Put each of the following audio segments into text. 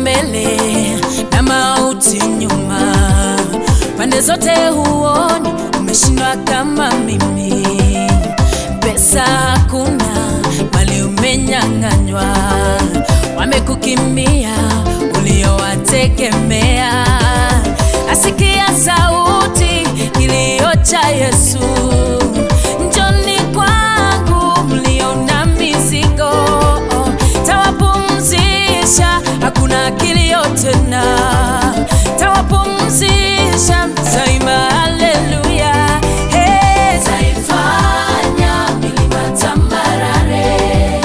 mbele na mauti nyuma, pande zote huoni, umeshindwa kama mimi. Pesa hakuna, mali umenyang'anywa, wamekukimbia uliowategemea. Asikia sauti kilio cha Yesu, njoni kwangu mlio na mizigo, tawapumzisha, hakuna kilio tena, tawapumzisha, taima haleluya. Hey, taifanya milima tambarare,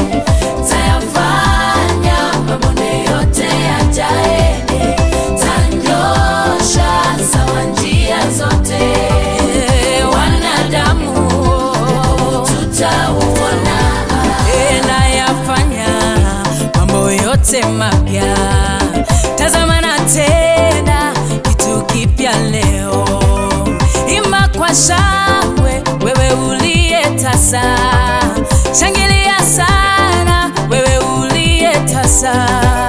tayafanya mabonde yote yajae, tanyosha sawa njia zote, wanadamu tutauona, nayafanya mambo yote mapya. Tazama na tena kitu kipya leo, imba kwa shangwe, wewe uliye tasa, shangilia sana, wewe uliye tasa